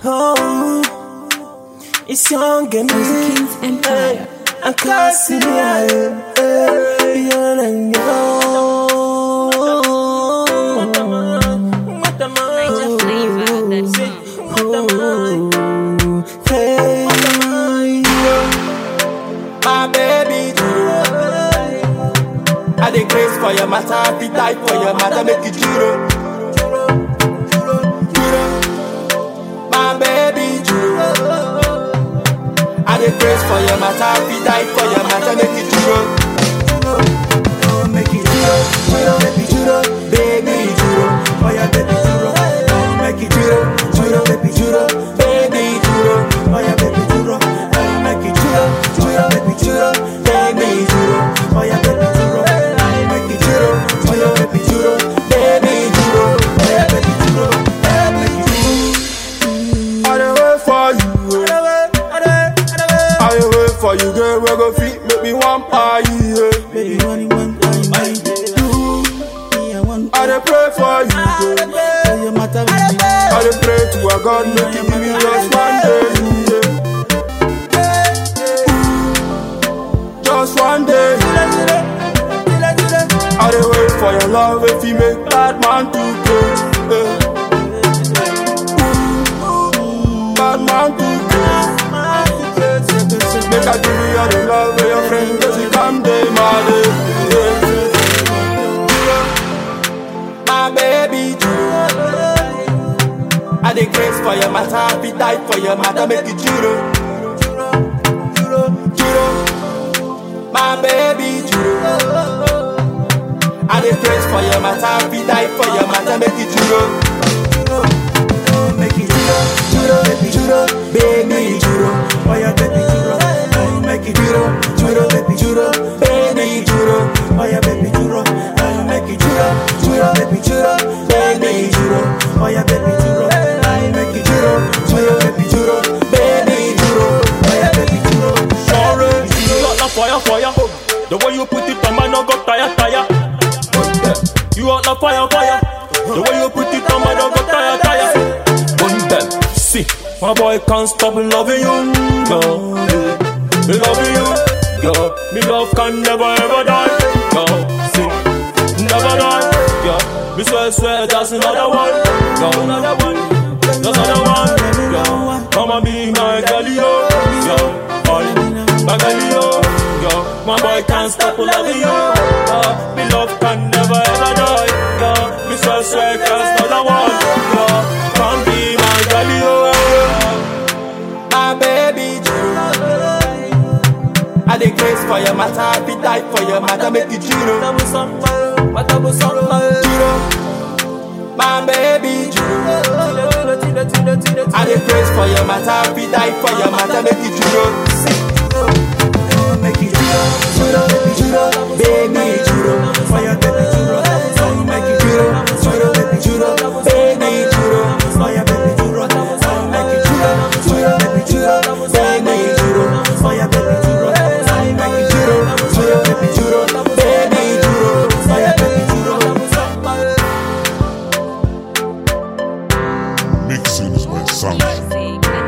Oh, it's young and Music Kings Empire. I can't see it. You're the Niger flavor. That's Hey, my baby I dey grace for your matter, I fit die for your matter, make you juro. Juro. My baby juro. I dey grace for your matter, I fit die for your matter, make you juro. Oh, make you juro, juro, baby juro, baby juro, oh yeah, baby juro. Oh, make you juro, juro, baby juro, baby juro, oh yeah, baby juro. Oh, make you juro, juro, baby juro, baby juro, oh yeah, baby juro. Oh, make you juro, juro, baby juro, baby juro, oh yeah, baby juro, oh, make you juro. I dey wait for you. I dey wait for you, girl. We go fit make me one pie. Yeah. baby, money, one time, I do. Me, I want I dey pray for you, girl. to your matter with me. I dey pray to a God make you give me just one day. yeah. Just one day. I dey wait for your love if you make bad man to great. Yeah. Bad man to great. Make I give you all the love of your friend, cause you come day my day. Yeah. My baby, I dey grace for your matter, I fit die for your matter, make you juro. Juro. My baby, juro. I dey grace for your matter, I fit die for your matter, make you juro. Oh, make you juro, juro, baby juro, baby juro, oh yeah, baby juro. Oh, make you juro, juro, baby juro, baby juro, oh yeah, baby juro. Oh, make you juro, juro, baby juro, baby juro, oh yeah, baby juro. Oh, make you juro, juro, baby juro, baby juro, oh yeah, baby juro. Sorry, you got the fire, fire. The way you put it on, man, I got tire, tire. You got the fire, fire. The way you put it on, man, I got tire, tire. One them, see, my boy can't stop loving you, girl. Me loving you, girl. Me love can never ever die, girl. See, never die, girl. Me swear, swear, that's another one, girl. Another one, that's another one, girl. Come and be my girl, yo, yo. All my girl, yo, yo. My boy can't stop loving you, yo. Me love can never ever die, yo. Me swear, swear, that's another one, yo. Come be my girl, yo, yo. my baby juro. I dey grace for your matter, I fit die for your matter, make you juro. Juro. My baby juro. I dey grace for your matter, I fit die for your matter, make you juro. Oh, Make you juro, juro, baby juro, baby juro, for your baby juro. Oh, make you juro, juro, baby juro, baby juro, for your baby juro. Oh, make you juro, juro, baby juro, baby juro, for your baby juro. Oh, make you juro, juro, baby juro, baby juro, for your baby juro. Mixing is my sound. music.